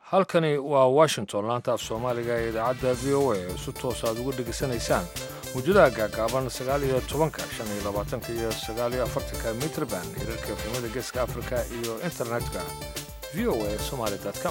halkani waa washington laanta af soomaaliga ee idaacadda v o a ee si toos aad uga dhegaysanaysaan mawjadaha gaagaaban sagaal iyo tobanka shan iyo labaatanka iyo sagaal iyo afartanka mitrban hirarka efemada geeska afrika iyo internetka v o a somaly com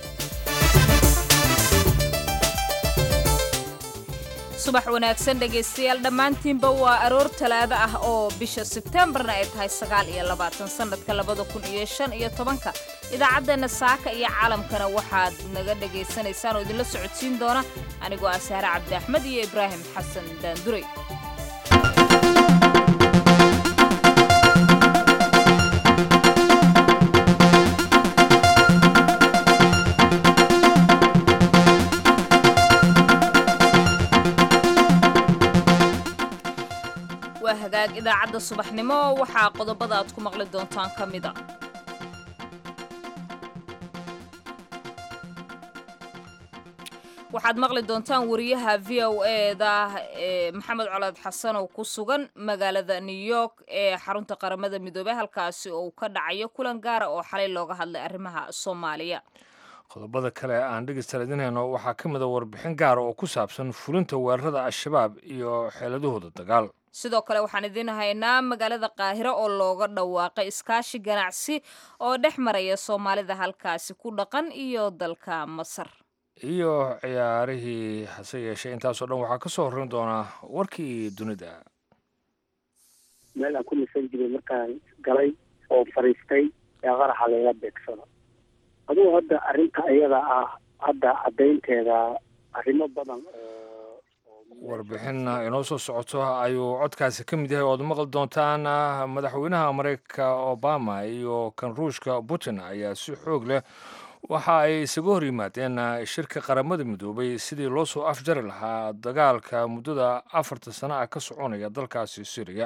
subax wanaagsan dhegaystayaal dhammaantiinba waa aroor talaado ah oo bisha sebteembarna ay tahay sagaal iyo labaatan sannadka labada kun iyo shan iyo tobanka idaacaddeenna saaka iyo caalamkana waxaad naga dhegaysanaysaan oo idinla socodsiin doona anigoo ah saare cabdi axmed iyo ibraahim xasan daanduray waa hagaag idaacadda subaxnimo waxaa qodobada aad ku maqli doontaan ka mida waxaad maqli doontaan wariyaha v o eda ee maxamed colaad xasan oo ku sugan magaalada new york ee xarunta qaramada midoobey halkaasi oo uu ka dhacayo kulan gaara oo xalay looga hadlay arrimaha soomaaliya qodobada kale aan dhegeysta idinhayno waxaa ka mid a warbixin gaara oo ku saabsan fulinta weerarada al-shabaab iyo xeeladahooda dagaal sidoo kale waxaan idiin haynaa magaalada qaahiro oo looga dhawaaqay iskaashi ganacsi oo dhex maraya soomaalida halkaasi ku dhaqan iyo dalka masar iyo ciyaarihii hase yeeshee intaasoo dhan waxaa ka soo horreyn doonaa warkii dunida meel aan ku nisan jiray markaan galay oo fariistay ee qaraxa layga beegsado adugu hadda arrinta iyada ah hadda caddaynteeda arrimo badan oo warbixin inoo soo socoto ayuu codkaasi ka mid yahay ood maqli doontaan madaxweynaha mareykanka obama iyo kan ruushka putin ayaa si xoog leh waxa ay isaga hor yimaadeen shirka qaramada midoobay sidii loo soo afjari lahaa dagaalka muddada afartan sano ah ka soconaya dalkaasi syriya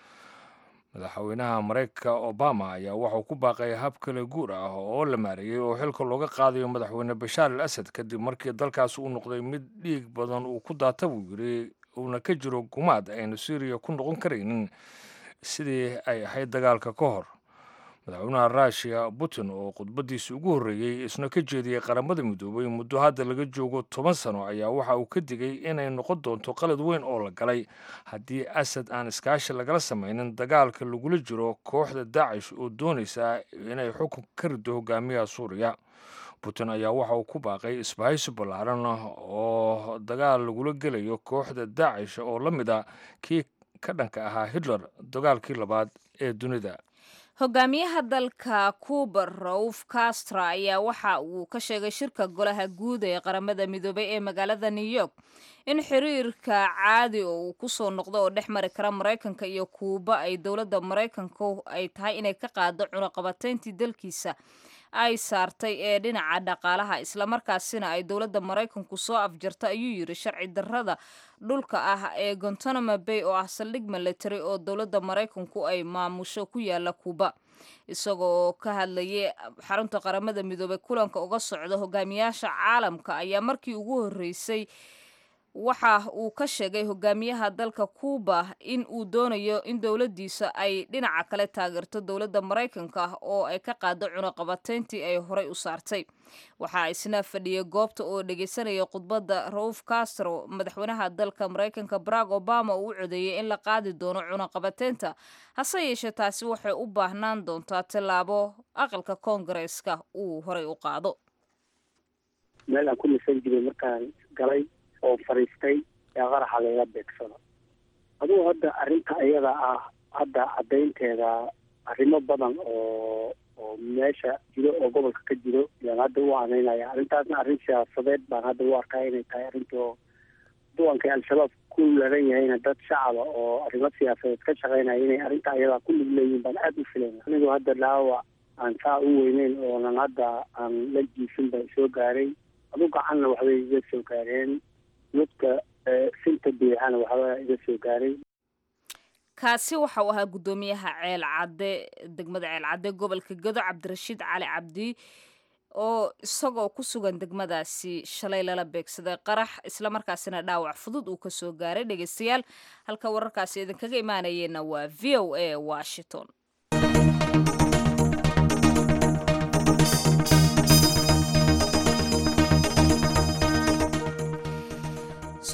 madaxweynaha mareykanka obama ayaa waxauu ku baaqay hab kale guur ah oo la maareeyey oo xilka looga qaadayo madaxweyne bashaar al asad kadib markii dalkaasi uu noqday mid dhiig badan uu ku daata buu yidhi uuna ka jiro gumaad aynu syriya ku noqon karaynin sidii ay ahayd dagaalka ka hor madaxweynaha ruushiya putin oo khudbadiisi ugu horreeyey isna ka jeediyey qaramada midoobay muddo hadda laga joogo toban sano ayaa waxa uu ka digay inay noqon doonto qalad weyn oo la galay haddii asad aan iskaashi lagala samaynin dagaalka lagula jiro kooxda daacish oo doonaysa inay xukun ka rido hogaamiyaha suuriya putin ayaa waxa uu ku baaqay isbahaysi ballaaran oo dagaal lagula gelayo kooxda daacish oo la mid a kii ka dhanka ahaa hitler dagaalkii labaad ee dunida hogaamiyaha dalka cuba rauf castro ayaa waxa uu ka sheegay shirka golaha guud ee qaramada midoobay ee magaalada new york in xiriirka caadi oo uu kusoo noqdo oo dhex mari kara maraykanka iyo kuuba ay dowladda maraykanku ay tahay inay ka qaado cunaqabateyntii dalkiisa ay saartay ee dhinaca dhaqaalaha islamarkaasina ay dowladda maraykanku soo afjarta ayuu yidhi sharci darrada dhulka ah ee gontanamo bay oo ah saldhig military oo dowladda maraykanku ay maamusho ku yaala kuuba isagoo ka hadlayay xarunta qaramada midoobey kulanka uga socda hogaamiyaasha caalamka ayaa markii ugu horreysay waxa uu ka sheegay hogaamiyaha dalka cuuba in uu doonayo in dowladdiisa ay dhinaca kale taageerto dowladda maraykanka oo ay ka qaado cunaqabateyntii ay horey u saartay waxaa isna fadhiyay goobta oo dhegaysanaya khudbadda rauf castro madaxweynaha dalka maraykanka barack obama uu u codeeyey in la qaadi doono cunaqabateynta hase yeeshee taasi waxay u baahnaan doontaa tallaabo aqalka koongareeska uu horey u qaado meel aan ku nisan jiray markaan galay oo fariistay ee qaraxa layga beegsado adugu hadda arrinta iyada ah hadda caddaynteeda arrimo badan oo oo meesha jiro oo gobolka ka jiro yaan hadda u anaynaya arrintaasna arrin siyaasadeed baan hadda u arkaa inay tahay arrinta oo duwankay al-shabaab ku laran yahayna dad shacaba oo arrimo siyaasadeed ka shaqeynaya inay arrinta iyadaa ku lug leeyihin baan aada u filayna anigu hadda dhaawac aan saa u weyneyn oonan hadda aan la jiifin baa soo gaaray adu gacanna waxbay iga soo gaareen lugta sinta biixana waxbaa iga soo gaaray kaasi waxa uu ahaa guddoomiyaha ceel cadde degmada ceel cadde gobolka gado cabdirashiid cali cabdi oo isagoo ku sugan degmadaasi shalay lala beegsaday qarax islamarkaasina dhaawac fudud uu kasoo gaaray dhegeystayaal halka wararkaasi idinkaga imaanayeenna waa v o a washington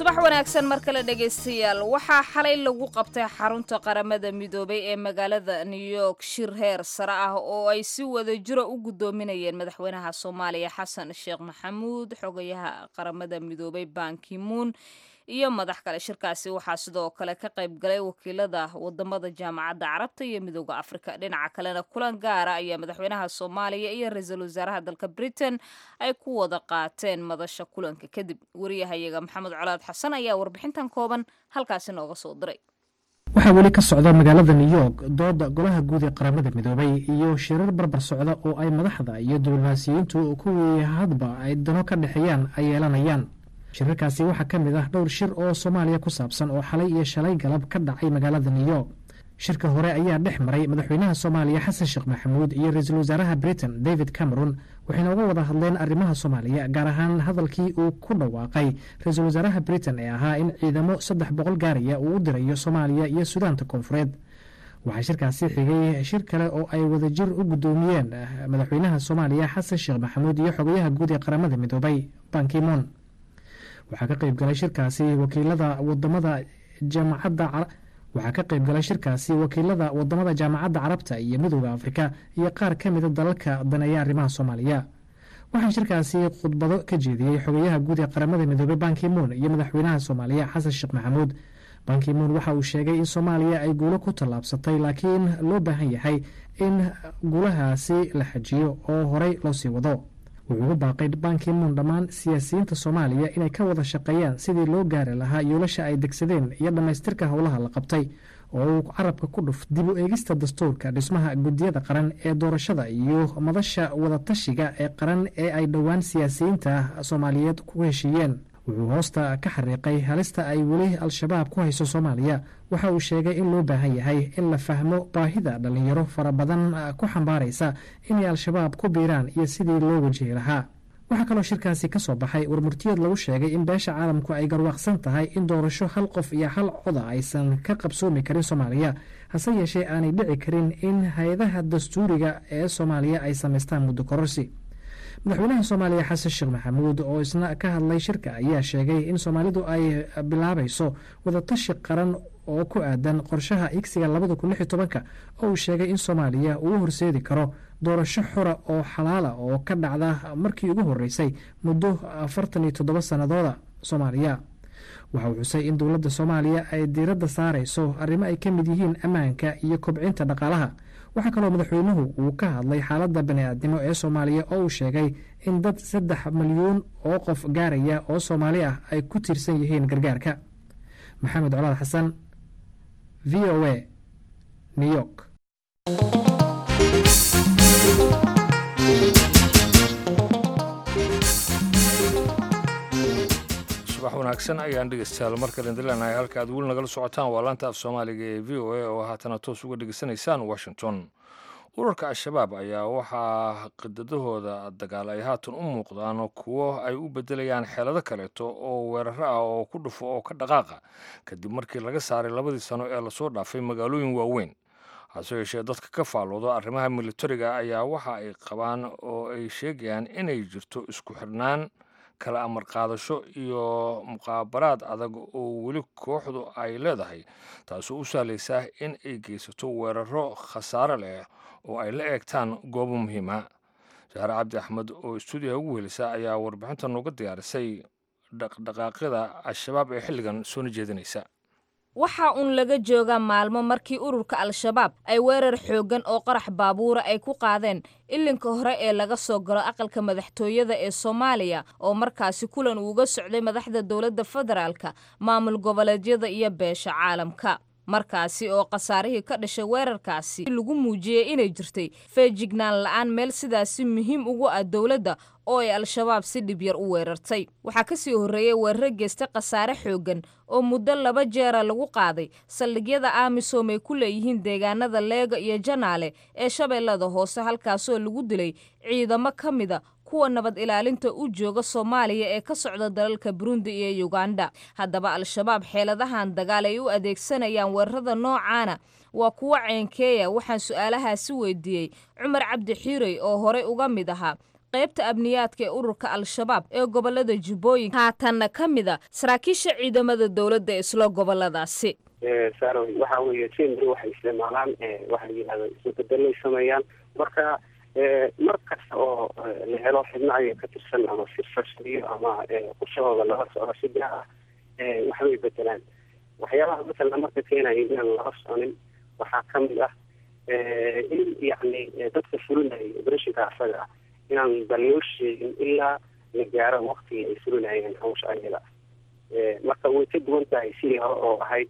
subax wanaagsan mar kale dhegaystayaal waxaa xalay lagu qabtay xarunta qaramada midoobay ee magaalada new york shir heer sare ah oo ay si wada jiro u guddoominayeen madaxweynaha soomaaliya xasan sheekh maxamuud xogayaha qaramada midoobay bankimuun iyo madax kale shirkaasi waxaa sidoo kale ka qayb galay wakiilada wadamada jaamacadda carabta iyo midooda afrika dhinaca kalena kulan gaara ayaa madaxweynaha soomaaliya iyo ra-iisul wasaaraha dalka britain ay ku wada qaateen madasha kulanka kadib wariyahayaga maxamed colaad xasan ayaa warbixintan kooban halkaasi nooga soo diray waxaa weli ka socda magaalada new york dooda golaha guud ee qaramada midoobay iyo shirar barbar socda oo ay madaxda iyo diblomaasiyiintu kuwii hadba ay dano ka dhexeeyaan ay yeelanayaan shirarkaasi waxaa ka mid ah dhowr shir oo soomaaliya ku saabsan oo xalay iyo shalay galab ka dhacay magaalada new york shirka hore ayaa dhex maray madaxweynaha soomaaliya xasan sheekh maxamuud iyo ra-iisul wasaaraha britain david cameron waxayna uga wada hadleen arrimaha soomaaliya gaar ahaan hadalkii uu ku dhawaaqay ra-iisul wasaaraha britain ee ahaa in ciidamo saddex boqol gaaraya uu u dirayo soomaaliya iyo sudaanta koonfureed waxaa shirkaasi xigay shir kale oo ay wadajir u guddoomiyeen madaxweynaha soomaaliya xasan sheekh maxamuud iyo xogayaha guud ee qaramada midoobay bankimon waxaa ka qayb galay shirkaasi wakiilada wadamada jaamacadda waxaa ka qayb galay shirkaasi wakiilada wadamada jaamacadda carabta iyo midooda afrika iyo qaar ka mida dalalka daneeya arrimaha soomaaliya waxaa shirkaasi khudbado ka jeediyey xogayaha guud ee qaramada midoobey bankimoon iyo madaxweynaha soomaaliya xasan sheekh maxamuud bankimoon waxa uu sheegay in soomaaliya ay guulo ku tallaabsatay laakiin loo baahan yahay in guulahaasi la xajiyo oo horey loo sii wado wuxuu ugu baaqay bankimoon dhammaan siyaasiyiinta soomaaliya inay ka wada shaqeeyaan sidii loo gaari lahaa yoolasha ay degsadeen iyo dhammaystirka howlaha la qabtay oo uu carabka ku dhuf dib u eegista dastuurka dhismaha guddiyada qaran ee doorashada iyo madasha wadatashiga ee qaran ee ay dhowaan siyaasiyiinta soomaaliyeed ku heshiiyeen wuxuu hoosta ka xariiqay halista ay weli al-shabaab ku hayso soomaaliya waxa uu sheegay in loo baahan yahay in la fahmo baahida dhallinyaro fara badan ku xambaaraysa inay al-shabaab ku biiraan iyo sidii loo wajihi lahaa waxaa kaloo shirkaasi ka soo baxay warmurtiyeed lagu sheegay in beesha caalamku ay garwaaqsan tahay in doorasho hal qof iyo hal coda aysan ka qabsoomi karin soomaaliya hase yeeshee aanay dhici karin in hay-adaha dastuuriga ee soomaaliya ay samaystaan muddo kororsi madaxweynaha soomaaliya xasan sheekh maxamuud oo isna ka hadlay shirka ayaa sheegay in soomaalidu ay bilaabayso wadatashi qaran oo ku aadan qorshaha igsiga labada kun lix iyo tobanka oo uu sheegay in soomaaliya uu horseedi karo doorasho xora oo xalaala oo ka dhacda markii ugu horeysay muddo afartan iyo toddoba sannadooda soomaaliya waxa uu xusay in dowladda soomaaliya ay diiradda saarayso arrimo ay ka mid yihiin ammaanka iyo kobcinta dhaqaalaha waxaa kaloo madaxweynuhu uu ka hadlay xaaladda bani-aadnimo ee soomaaliya oo uu sheegay in dad saddex milyuun oo qof gaaraya oo soomaali ah ay ku tiirsan yihiin gargaarka maxamed colaad xasan v o a new york subax wanaagsan ayaan dhegeystayaal markale indilenahay halka aad weli nagala socotaan waa laanta af soomaaliga ee v o a oo haatana toos uga dhegeysanaysaan washington urarka al-shabaab ayaa waxaa qidadahooda dagaal ay haatan u muuqdaan kuwo ay u bedelayaan xeelado kaleeto oo weeraro ah oo ku dhufo oo ka dhaqaaqa kadib markii laga saaray labadii sano ee lasoo dhaafay magaalooyin waaweyn hase yeeshee dadka ka faallooda arrimaha militariga ayaa waxa ay qabaan oo ay sheegayaan inay jirto isku xirnaan kala amar qaadasho iyo muqaabaraad adag oo weli kooxdu ay leedahay taasoo u sahlaysaa in ay geysato weeraro khasaare leh oo ay la eegtaan goobo muhiima saare cabdi axmed oo stuudiyaha ugu helisa ayaa warbixinta nooga diyaarisay dhaqdhaqaaqyada al-shabaab ee xilligan soona jeedinaysa waxaa uun laga joogaa maalmo markii ururka al-shabaab ay weerar xooggan oo qarax baabuura ay ku qaadeen ilinka hore ee laga soo galo aqalka madaxtooyada ee soomaaliya oo markaasi kulan uuga socday madaxda dowladda federaalka maamul goboleedyada iyo beesha caalamka markaasi oo khasaarihii ka dhashay weerarkaasi lagu muujiyey inay jirtay feejignaan la-aan meel sidaasi muhiim ugu ah dowladda oo ay al-shabaab si dhib yar u weerartay waxaa ka sii horreeyey weeraro geystay khasaare xooggan oo muddo laba jeera lagu qaaday saldhigyada amisom ay ku leeyihiin deegaanada leega iyo janaale ee shabeellada hoose halkaasoo lagu dilay ciidamo ka mida kuwa nabad ilaalinta u jooga soomaaliya ee ka socda dalalka burundi iyo yuganda haddaba al-shabaab xeeladahan dagaal ay u adeegsanayaan weerarada noocaana waa kuwo ceenkeeya waxaan su-aalahaasi weydiiyey cumar cabdi xiirey oo horey uga mid ahaa qaybta amniyaadka ee ururka al-shabaab ee gobolada jubbooyinka haatanna ka mid a saraakiisha ciidamada dowladda isla goboladaasi saaroy waxa weeye jember waxay isticmaalaan waxa la yidhahda isbedelay sameeyaan marka mar kasta oo la helo xibno ayaga ka tirsan ama si farsamiyo ama qorshahooda lala socdo si gaar ah waxbay bedelaan waxyaabaha masalan marka keenaya inaan lala soconin waxaa ka mid ah in yacni dadka fulinaya operashinka asaga ah inaan ba loo sheegin ilaa la gaaro waktigii ay fulinayeen hawsha ayada marka way ka duwan tahay sidii hore oo ahayd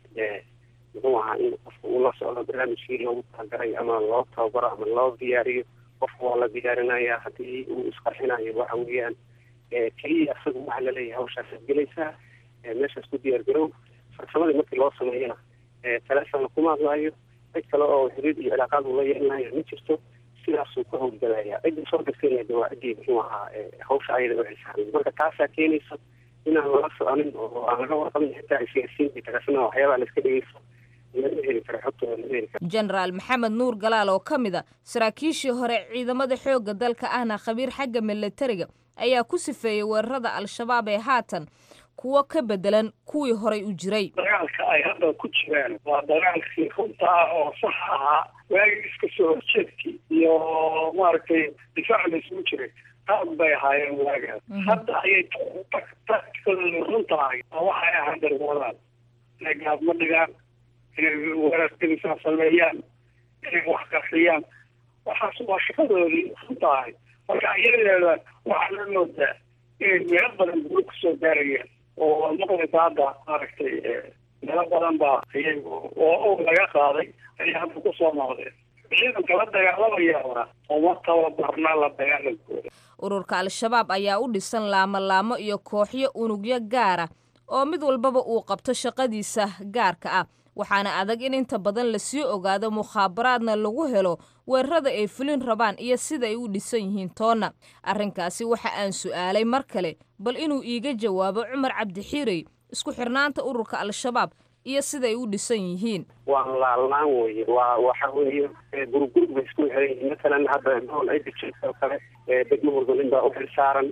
muxuu ahaa in qofka uu la socdo barnaamijkii loogu talagaray ama loo tababaro ama loo diyaariyo qofka waa la diyaarinaya haddii uu isqarxinayo waxa weeyaan keliya isaga waxaa laleeyahay hawshaasaad gelaysaa meeshaas ku diyaar garow farsamadii markii loo sameeyana telefonna kuma hadlaayo cid kale oo xiriir iyo cilaaqaad uu la yeelanayo ma jirto sidaasuu ka howlgalaya cidda soo dirtayna de waa ciddii muxuu ahaa hawsha ayada u xisaaran marka taasaa keenaysa inaan lala soconin oo aan laga warqabin xitaa isgaarsiinta taasna waxyaabaha la iska dhegeysto lama heli karo xogtooda lama heli karo jenaraal maxamed nuur galaal oo ka mid a saraakiishii hore ciidamada xoogga dalka ahna khabiir xagga milatariga ayaa ku sifeeyey weerarada al-shabaab ee haatan kuwo ka bedelan kuwii horay u jiray dagaalka ay hadda ku jiraan waa dagaalkii runta ah oo sax ahaa waagii iska soo horjeedkii iyo maaragtay difaac la isugu jiray qaad bay ahaayeen waagaas hadda ayay taktikadooda runta ahay oo waxay ahaan darwadaan inay gaadma dhigaan inay weerarkadisaa sameeyaan inay wax qarxiyaan waxaas waa shaqadoodii runta ahay marka iyadeeda waxaa la moodaa inay meelo badan gulo kusoo gaarayaan oo maqlaysa hadda maaragtay meelo badan baa ayay oo og laga qaaday ayay hadda kusoo noqdeen ciidanka la dagaalamayaana uma tababarna la dagaalankooda ururka al-shabaab ayaa u dhisan laamo-laamo iyo kooxyo unugyo gaara oo mid walbaba uu qabto shaqadiisa gaarka ah waxaana adag in inta badan lasii ogaado mukhaabaraadna lagu helo weerarada ay fulin rabaan iyo sida ay u dhisan yihiin toonna arrinkaasi waxa aan su'aalay mar kale bal inuu iiga jawaabo cumar cabdixiirey isku xirnaanta ururka al-shabaab iyo siday u dhisan yihiin waa laalaan weye waa waxa weeye gurugurug bay isku xiran yihiin masalan hadda gool idijirka oo kale degmo hurgulin baa u xil saaran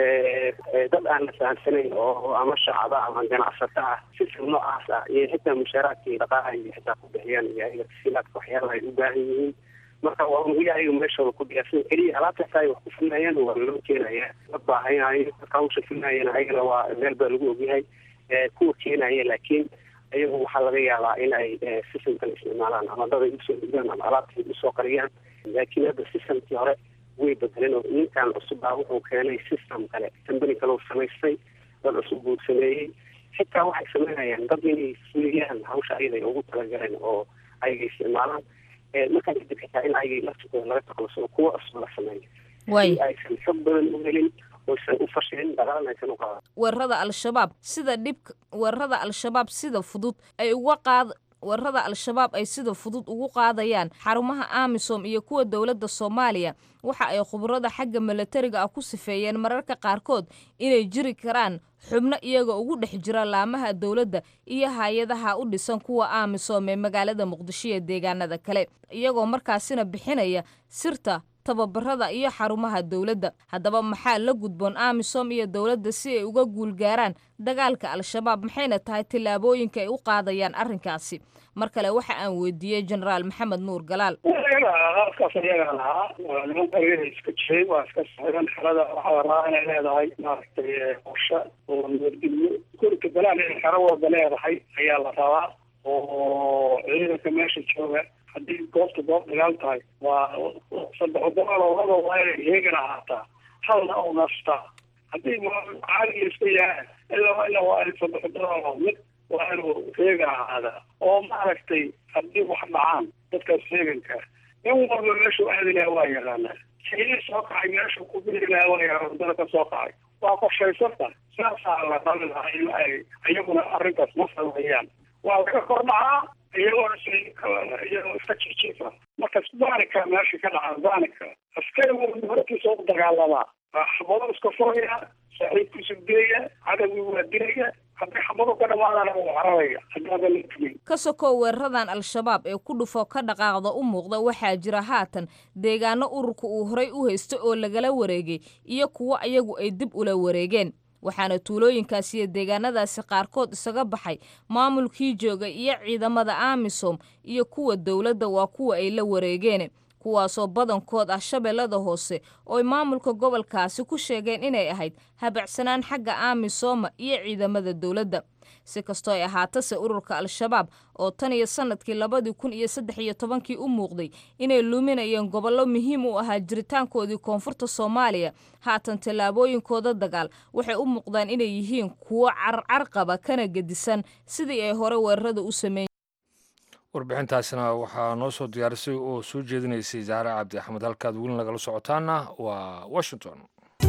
dad aan la fahamsanayn oo ama shacaba ama ganacsato ah sisir noocaas ah iyo xitaa mushaaraadka iyo dhaqaalaha iyo xitaa ku bixiyaan iyo ayaga tasiilaadka waxyaalaha ay u baahan yihiin marka waa unugu ayaga meeshooda ku diyaarsan keliya alaabtaas ay wax ku fulnayaan waa loo keenaya la baahanayo dadka hawsha fulnayana ayagana waa meel baa lagu ogyahay kuwa keenaya laakiin ayagu waxaa laga yaabaa in ay systemkan isticmaalaan ama dad ay usoo dhigaan ama alaabta ay usoo qariyaan laakiin hadda systemkii hore way bedeleen oo ninkan cusub baa wuxuu keenay system kale company kale uu samaystay dad cusub buu sameeyey xitaa waxay sameynayaan dad inay fuliyaan hawsha ayaday ugu talagaleen oo ayaga isticmaalaan markaa kadib xitaa in ayagay laftikooda laga taklusado kuwa cusub la sameeyo si aysan xog badan u helin oysan u fashilin dagaalna aysan u qaadan weerarada al-shabaab sida dhibka weerarada al-shabaab sida fudud ay uga qaad weerarada al-shabaab ay sida fudud ugu qaadayaan xarumaha amisom iyo kuwa dowladda soomaaliya waxa ay khubarada xagga milatariga ah ku sifeeyeen mararka qaarkood inay jiri karaan xubno iyaga ugu dhex jira laamaha dowladda iyo hay-adaha u dhisan kuwa amisom ee magaalada muqdisho iyo deegaanada kale iyagoo markaasina bixinaya sirta tababarada iyo xarumaha dowladda haddaba maxaa la gudboon amisom iyo dowladda si ay uga guulgaaraan dagaalka al-shabaab maxayna tahay tillaabooyinka ay u qaadayaan arrinkaasi mar kale waxa aan weydiiyey jenaraal maxamed nuur galaal qaabkaas ayaga lahaa waa nimanka ayaga iska jiray waa iska saxiban xerada waxaa rabaa inay leedahay maaragtay qorshe oo nabadgelyo gurika balaan inay xero walba leedahay ayaa la rabaa oo ciidanka meesha jooga haddii goobta goob dagaal tahay waa saddex wadamaal oo laba waa inay heegan ahaataa halna oo nastaa haddii caaliga iska yahay ilaa ilaa waa in saddex wadamaal oo mid waa inuu heegan ahaadaa oo maaragtay haddii wax dhacaan dadkaas heeganka in walba meeshuu aadi lahaa waa yaqaanaa shayii soo kacay meeshuu ku biri lahaa waa yaqaan wadada ka soo kacay waa qorshaysanta saasaa la rabi lahaa in ay iyaguna arrintaas ma sameeyaan waa laga kor dhacaa iyagoo iyagoo iska jijiifa marka baanika meesha ka dhaca baanika askarigu hortiisa u dagaalamaa xabado iska furaya saaxiibkiisu dilaya cadowgii waa dilaya hadday xabadu ka dhamaadana wuu cararaya haddaadan la tegin ka sokow weeraradan al-shabaab ee ku dhufo ka dhaqaaqda u muuqda waxaa jira haatan deegaano ururka uu horay u haysto oo lagala wareegay iyo kuwo ayagu ay dib ula wareegeen waxaana tuulooyinkaasi iyo deegaanadaasi qaarkood isaga baxay maamulkii joogay iyo ciidamada amisom iyo kuwa dowladda waa kuwa ay la wareegeen kuwaasoo badankood ah shabeellada hoose oo ay maamulka gobolkaasi ku sheegeen inay ahayd habacsanaan xagga amisoma iyo ciidamada dowladda si kastoo ay ahaatase ururka al-shabaab oo tan iyo sanadkii labadii kun iyo saddex iyo tobankii u muuqday inay luminayeen gobollo muhiim u ahaa jiritaankoodii koonfurta soomaaliya haatan tallaabooyinkooda dagaal waxay u muuqdaan inay yihiin kuwo carcarqaba kana gedisan sidii ay hore weerarada u sameyn warbixintaasina waxaa noo soo diyaarisay oo soo jeedinaysay zahre cabdi axmed halkaad weli nagala socotaana waa washington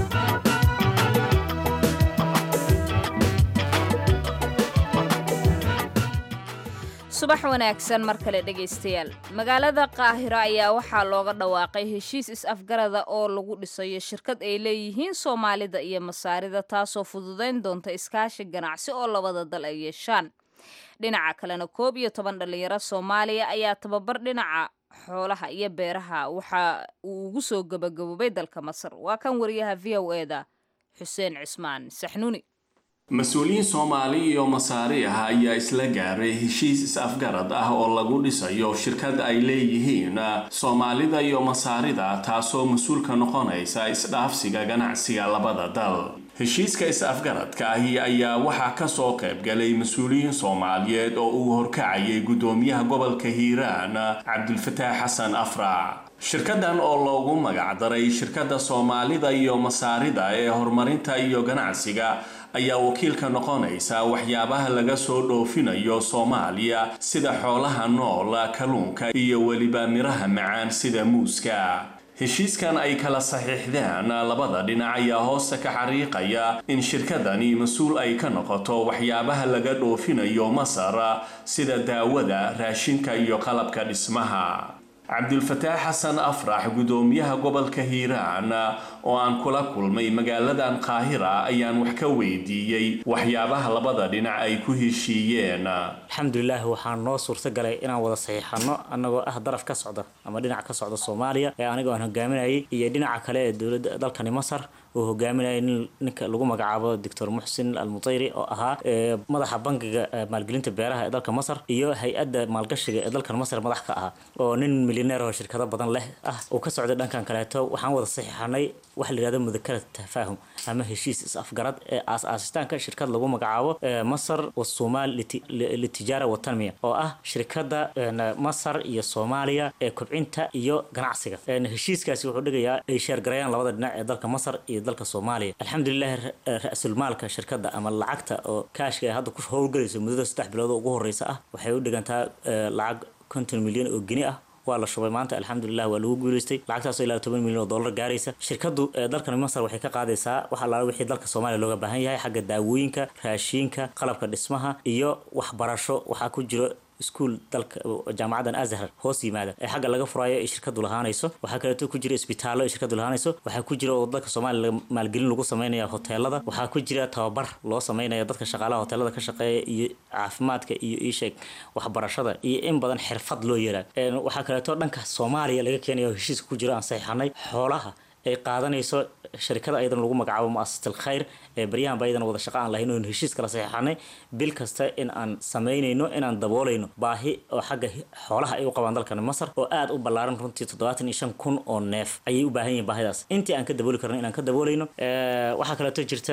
subax wanaagsan mar kale dhegaystayaal magaalada qaahiro ayaa waxaa looga dhawaaqay heshiis is-afgarada oo lagu dhisayo shirkad ay leeyihiin soomaalida iyo masaarida taasoo fududayn doonta iskaashi ganacsi oo labada dal ay yeeshaan dhinaca kalena koob iyo toban dhallinyaro soomaaliya ayaa tababar dhinaca xoolaha iyo beeraha waxa uu ugu soo gabagaboobay dalka masar waa kan wariyaha v o eda xuseen cismaan saxnuuni mas-uuliyiin soomaali iyo masaari ah ayaa isla gaaray heshiis is-afgarad ah oo lagu dhisayo shirkad ay leeyihiin soomaalida iyo masaarida taasoo mas-uulka noqonaysa isdhaafsiga ganacsiga labada dal heshiiska is-afgaradka ahi ayaa waxaa kasoo qaybgalay mas-uuliyiin soomaaliyeed oo uu horkacayay guddoomiyaha gobolka hiiraan cabdulfataax xasan afrac shirkadan oo loogu magacdaray shirkadda soomaalida iyo masaarida ee horumarinta iyo ganacsiga ayaa wakiilka noqonaysa waxyaabaha laga soo dhoofinayo soomaaliya sida xoolaha nool kalluunka iyo weliba miraha macaan sida muuska heshiiskan ay kala saxiixdeen labada dhinac ayaa hoosta ka xariiqaya in shirkadani mas-uul ay ka noqoto waxyaabaha laga dhoofinayo masar sida daawada raashinka iyo qalabka dhismaha cabdulfataax xasan afrax guddoomiyaha gobolka hiiraan oo aan kula kulmay magaaladan qaahira ayaan wax ka weydiiyey waxyaabaha labada dhinac ay ku heshiiyeen alxamdulilah waxaa noo suurta galay inaan wada saxiixano annagoo ah daraf ka socda ama dhinac ka socda soomaaliya ee anigoo aan hogaaminayay iyo dhinaca kale ee dowladda dalkani masar uu hogaaminayay ninka lagu magacaabo doctor muxsin almutayri oo ahaa madaxa bankiga maalgelinta beeraha ee dalka masar iyo hay-adda maalgashiga ee dalkan masar madax ka ahaa oo nin milyaneer oo shirkado badan leh ah uu ka socday dhankan kaleeto waxaan wada saxiixanay waxa la yihahdo mudakarad tafaahum ama heshiis is-afgarad ee aas-aasitaanka shirkad lagu magacaabo masar wasumaal litijaara watanmiya oo ah shirkadda masar iyo soomaaliya ee kobcinta iyo ganacsiga heshiiskaasi wuxuu dhigayaa ay sheergarayaan labada dhinac ee dalka masar iyo dalka soomaaliya alxamdulilahi ra-sulmaalka shirkadda ama lacagta oo kaashka ay hadda ku howlgalayso muddada saddex bilood oo ugu horeysa ah waxay u dhigantaa lacag konton milyan oo geni ah waa la shubay maanta alxamdulilah waa lagu guuleystay lacagtaasoo ilaa toban milyan oo dollar gaaraysa shirkadu dalkan masar waxay ka qaadaysaa wax allaala wixii dalka soomaaliya looga baahan yahay xagga daawooyinka raashiinka qalabka dhismaha iyo waxbarasho waxaa ku jiro iskuol dalka jaamacadan azhar hoos yimaada ee xagga laga furaayo ay shirkadu lahaanayso waxaa kaleeto ku jira isbitaallo ay shirkadu lahaanayso waxaa ku jira oo dalka soomaaliya maalgelin lagu sameynaya hoteelada waxaa ku jira tababar loo sameynaya dadka shaqaalaha hoteelada ka shaqeeya iyo caafimaadka iyo iisheeg waxbarashada iyo in badan xirfad loo yeraa waxaa kaleeto dhanka soomaaliya laga keenaya heshiiska ku jiro aan saxiixanay xoolaha ay qaadanayso shirkada ayadan lagu magacaabo muasasat alkhayr ee baryahanba ayadan wada shaqa aan lahayn oon heshiis kala saxiixanay bil kasta in aan samaynayno inaan daboolayno baahi oo xagga xoolaha ay u qabaan dalkan masar oo aada u ballaaran runtii toddobaatan iyo shan kun oo neef ayay u baahan yihin baahidaas intii aan ka dabooli karno inaan ka daboolayno waxaa kaleeto jirta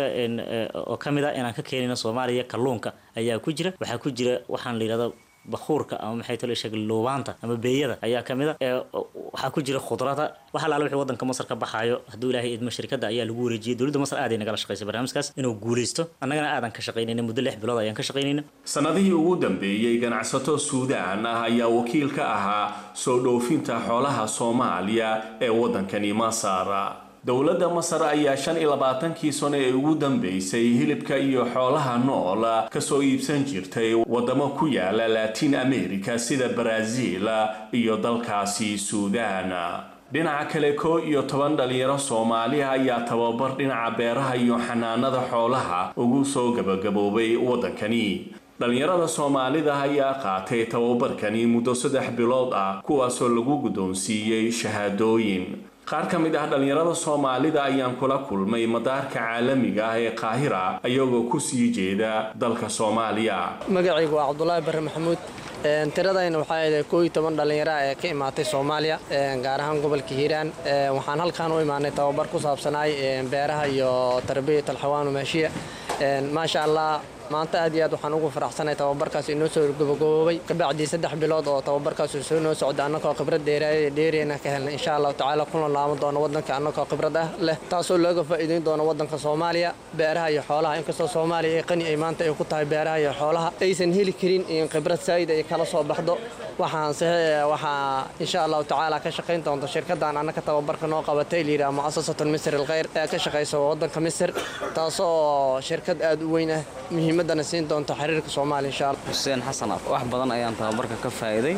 oo ka mid a inaan ka keenayno soomaaliya kalluunka ayaa ku jira waxaa ku jira waxaan la yidhahdo bakuurka ama maxay talo sheeg luubaanta ama beeyada ayaa ka mid a waxaa ku jira khudrada waxa laala wixii wadanka masar ka baxaayo hadduu ilaahay idmo shirkadda ayaa lagu wareejiyay dowladda masar aaday nagala shaqaysay barnaamijkaas inuu guuleysto annagana aadan ka shaqaynayna muddo lix bilood ayaan ka shaqaynayna sanadihii ugu dambeeyey ganacsato suudaan ah ayaa wakiil ka ahaa soo dhoofinta xoolaha soomaaliya ee waddankani masar dowladda masar ayaa shan iyo labaatankii sano ee ugu dambeysay hilibka iyo xoolaha nool kasoo iibsan jirtay wadamo ku yaala latin america sida brazil iyo dalkaasi suudan dhinaca kale koo iyo toban dhalinyaro soomaaliha ayaa tababar dhinaca beeraha iyo xanaanada xoolaha ugu soo gabagaboobay waddankani dhalinyarada soomaalida ayaa qaatay tababarkani muddo saddex bilood ah kuwaasoo lagu guddoonsiiyey shahaadooyin qaar ka mid ah dhalinyarada soomaalida ayaan kula kulmay madaarka caalamiga ah ee qaahira ayagoo kusii jeeda dalka soomaaliya magacaygu waa cabdulaahi barre maxamuud tiradayna waxaa ahayd koo iyo toban dhallinyara ee ka imaatay soomaaliya gaar ahaan gobolka hiiraan waxaan halkaan u imaanay tababar ku saabsanaay beeraha iyo tarbiyat alxawaan maashiya maasha allah maanta aad iyo aad waxaan ugu faraxsanay tababarkaas inoo soo gabagaboobay kabacdii saddex bilood oo tababarkaas soo noo socda annagoo khibrad dheeriyana ka helnay insha allahu tacaala kuna laaban doono waddanka annagoo khibrad ah leh taasoo looga faa'iideyn doono waddanka soomaaliya beeraha iyo xoolaha inkastoo soomaaliya ay qani ay maanta ay ku tahay beeraha iyo xoolaha aysan heli karin in khibrad saa'id ay kala soo baxdo waxaan waxaa insha allahu tacaala ka shaqayn doonta shirkaddan annaka tababarka noo qabatay layidhaha mu'asasatu misr alkhayr ee ka shaqaysa waddanka misr taasoo shirkad aad u weyn ah muhiimadana siin doonta xiriirka soomaaliya insha allah xuseen xasan wax badan ayaan tababarka ka faa'iiday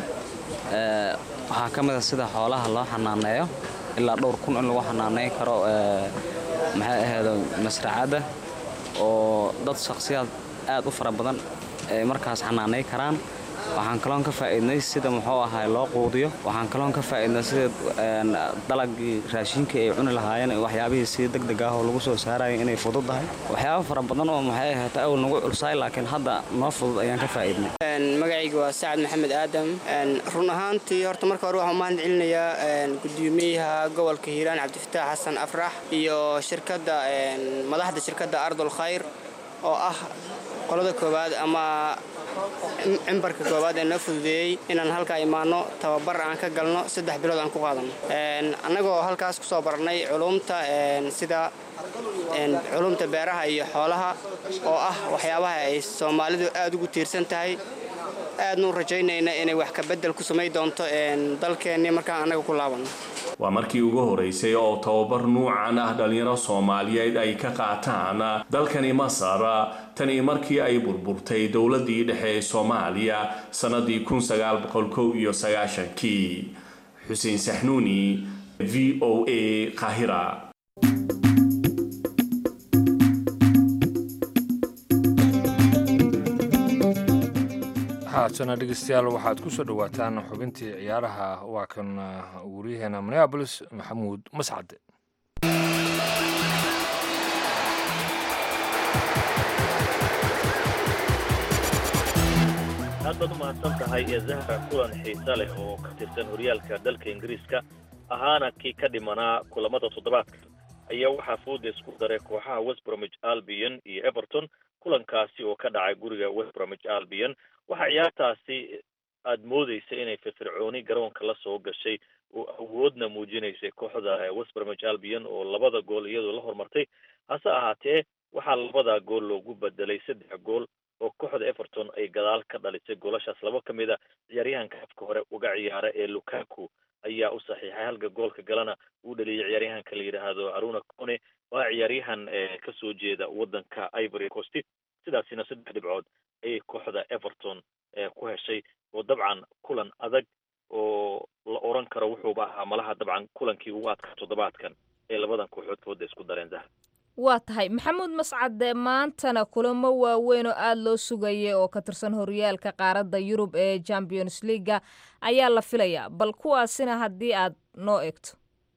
waxaa ka mid a sida xoolaha loo xanaaneeyo ilaa dhowr kun in lagu xanaaneyn karo maxay ahayd masracadda oo dad shakhsiyaad aad u fara badan ay markaas xanaanay karaan waxaan kaloon ka faa'iidnay sida muxuu ahaay loo quudiyo waxaan kaloon ka faa'iidnay sida dalagii raashinkii ay cuni lahaayeen waxyaabihii si deg deg ah oo lagu soo saarayay inay fududahay waxyaabo fara badan oo maxay ahayd awal nagu culsaay laakiin hadda noo fudud ayaan ka faa'iidnay magacayga waa sacad maxamed aadam run ahaantii horta marka hore waxaan mahad celinayaa gudoomiyaha gobolka hiiraan cabdifataax xasan afrax iyo shirkadda madaxda shirkadda ardul khayr oo ah qolada koowaad ama cimbarka koowaad ee noo fududeeyey inaan halkaa imaanno tababar aan ka galno saddex bilood aan ku qaadano annagoo halkaas kusoo barnay culumta sida culumta beeraha iyo xoolaha oo ah waxyaabaha ay soomaalidu aad ugu tiirsan tahay aadnu rajaynayna inay wax kabedel ku samay doonto dalkeennii markaan annaga ku laabanno waa markii ugu horeysay oo tababar nuucan ah dhalinyaro soomaaliyeed ay ka qaataan dalkani masar tan iyo markii ay burburtay dowladii dhexe ee soomaaliya sannadii kii xuseen saxnuuni v o a qaahira haatana dhegeystayaal waxaad ku soo dhowaataan xubintii ciyaaraha waa kan wariyaheena minneabolis maxamuud mascade aad baad u mahadsan tahay ee zahra kulan xiise leh oo ka tirsan horyaalka dalka ingiriiska ahaana kii ka dhimanaa kulamada toddobaadka ayaa waxaa fooda isku daray kooxaha westbromich albion iyo everton kulankaasi oo ka dhacay guriga westbromich albion waxaa ciyaartaasi aad moodeysa inay firfircooni garoonka la soo gashay oo awoodna muujinaysay kooxda westbromich albion oo labada gool iyadoo la hormartay hase ahaatee waxaa labada gool loogu bedelay saddex gool oo kooxda everton ay gadaal ka dhalisay goolashaas laba ka mid a ciyaaryahanka afka hore uga ciyaara ee lukaku ayaa u saxiixay halka goolka galana uu dhaliyay ciyaaryahanka la yidhaahdo haruna cone waa ciyaaryahan kasoo jeeda waddanka ivory coast sidaasina saddex dhibcood ayay kooxda everton ku heshay oo dabcan kulan adag oo la oran karo wuxuuba ahaa malaha dabcan kulankii ugu adkaa toddobaadkan ee labadan kooxood fooda isku dareen zahra waa tahay maxamuud mascade maantana kulamo waaweyn oo aada loo sugayay oo ka tirsan horyaalka qaaradda yurub ee champions leaga ayaa la filayaa bal kuwaasina haddii aad noo eegto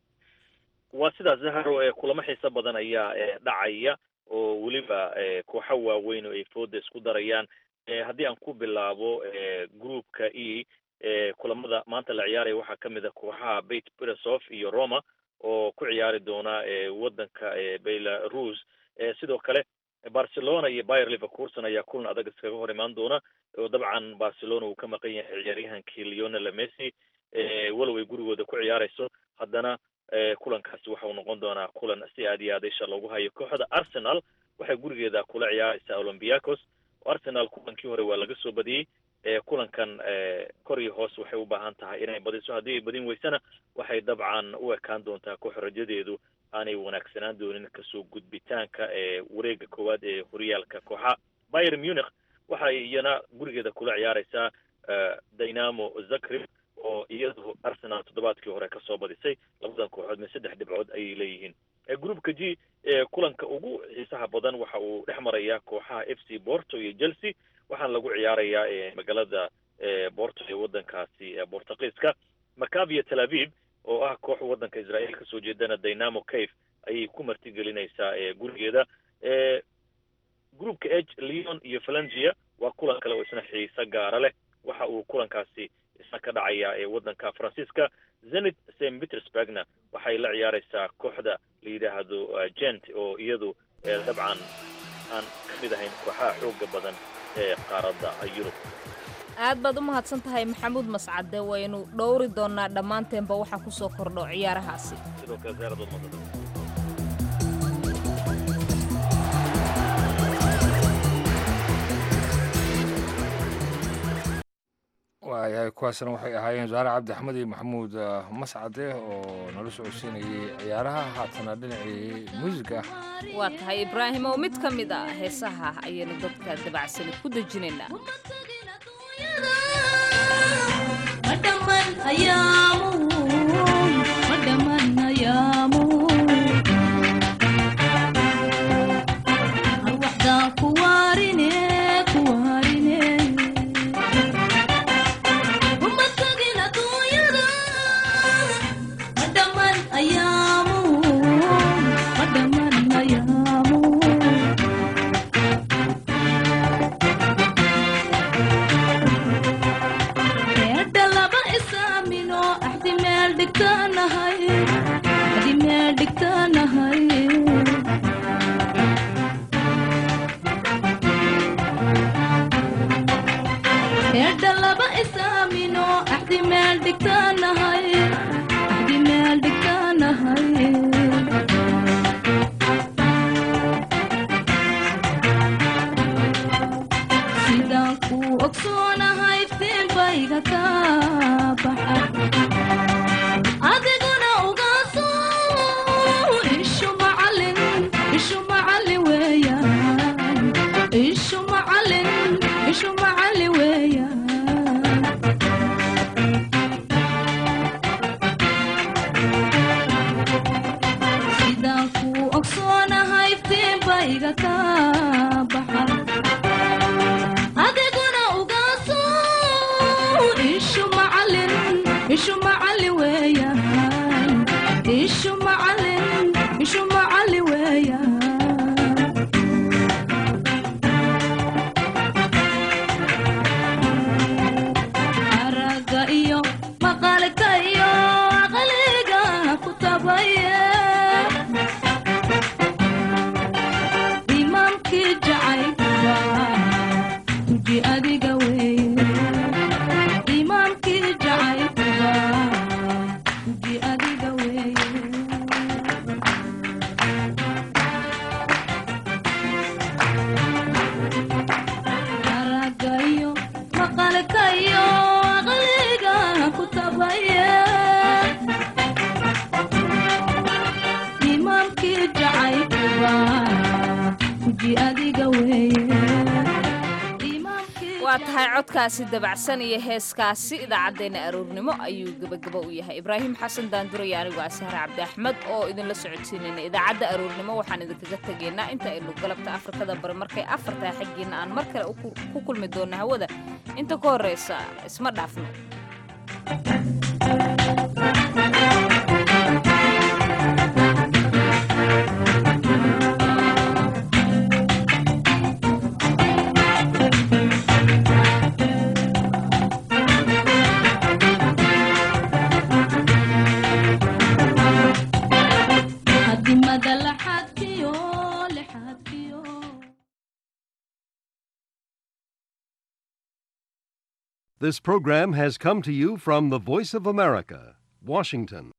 waa sidaas zahro ee kulamo xiiso badan ayaa dhacaya oo weliba kooxo waaweyn oo ay fooda isku darayaan haddii aan ku bilaabo groupka e kulamada maanta la ciyaaraya waxaa ka mid a kooxaha beit beresof iyo roma oo ku ciyaari doona waddanka belarus sidoo kale barcelona iyo bayer liverpoolson ayaa kulan adag iskaga hor imaan doona oo dabcan barcelona uu ka maqan yahay ciyaaryahankii leonel messi walow ay gurigooda ku ciyaarayso haddana kulankaasi waxau noqon doonaa kulan si aad iyo aad isha loogu hayo kooxda arsenal waxay gurigeeda kula ciyaaraysaa olympiacos arsenal kulankii hore waa laga soo badiyey kulankan kor iyo hoos waxay u baahan tahay inay badiso haddii ay badin weysana waxay dabcan u ekaan doontaa koox rajadeedu aanay wanaagsanaan doonin kasoo gudbitaanka ee wareega koowaad ee horyaalka kooxa bayer munich waxay iyana gurigeeda kula ciyaareysaa dynamo zagreb oo iyadu arsenal toddobaadkii hore kasoo badisay labadan kooxood min saddex dhibcood ayay leeyihiin groupka g ee kulanka ugu xiisaha badan waxa uu dhex marayaa kooxaha f c borto iyo chelsea waxaana lagu ciyaarayaa magaalada borto ee wadankaasi bortugiiska macavia tel aviv oo ah koox wadanka israel kasoo jeedana dynamo cave ayay ku martigelinaysaa gurigeeda groupka h leon iyo valengia waa kulan kale oo isna xiise gaara leh waxa uu kulankaasi isna ka dhacayaa ee wadanka faransiiska zenit st petersburgna waxay la ciyaareysaa kooxda la yidhaahdo gent oo iyadu dabcan aan ka mid ahayn kooxaha xooga badan ee qaaradda yurub aad baad u mahadsan tahay maxamuud mascade waynu dhowri doonaa dhammaanteenba waxaa ku soo kordho ciyaarahaasi sidoo kale ziyaaradooda madada waayahay kuwaasna waxay ahaayeen zaare cabdi axmed iyo maxamuud mascade oo nala socodsiinayay ciyaaraha haatana dhinacii muusiga waa tahay ibraahim oo mid ka mid ah heesaha ayaynu dadka dabacsani ku dejinaynaa waa tahay codkaasi dabacsan iyo heeskaasi idaacaddeenna aroornimo ayuu gebagaba u yahay ibraahim xasan daanduraya anigoo asahar cabdi axmed oo idinla socodsiinayna idaacadda aroornimo waxaan idinkaga tegaynaa inta aynu galabta afrikada bari markay afartaa xaggiina aan mar kale ku kulmi doonno hawada inta ka horreysa isma dhaafno This program has come to you from the Voice of America, Washington.